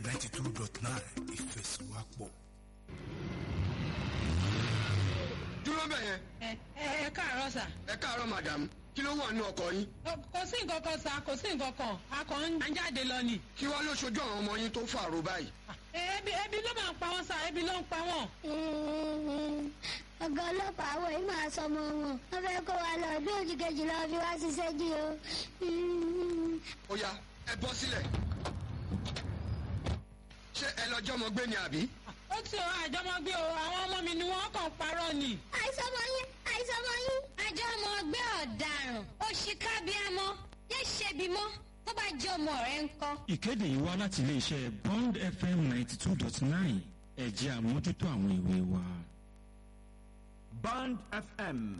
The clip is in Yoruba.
ninety two dot nine ìfẹsọ̀wápọ̀. dúró bẹ̀ yẹn ẹ ẹ ẹ káàárọ̀ sà. ẹ káàárọ̀ madam kí ló wà nínú ọkọ̀ yín Kò- kò sí nǹkan kan sà kò sí nǹkan kan a kàn ń jáde lọ ni. kí wàá ló ṣojú àwọn ọmọ yín tó fàrò báyìí. Ẹ, ebi ebi ló máa ń pa wọn sà ebi ló ń pa wọn. ọ̀gá ọlọ́pàá àwọn yìí máa sọ ọmọ wọn wọ́n fẹ́ kó wa lọ bí òjì kejì lọ fi wá ṣiṣẹ́ jí o. ó yá ẹ bọ́ sílẹ̀ ṣé ẹ lọ jọmọ gbé ni àbí. ó ti ọ àjọmọgbé o àwọn ọmọ mi ni wọ́n kàn parọ́ ni. àìsàn ọmọ yín àìsàn ọmọ yín. àjọ ọmọ ọgbẹ́ ọ̀daràn òṣìkàbíàmọ́ yé ṣebi mọ́ tó bá jẹ́ ọmọ rẹ̀ ń kọ́. ìkéde yìí wá láti iléeṣẹ́ bond fm ninety two dot nine ẹ̀jẹ̀ àmójútó àwọn ìwé wa. Band FM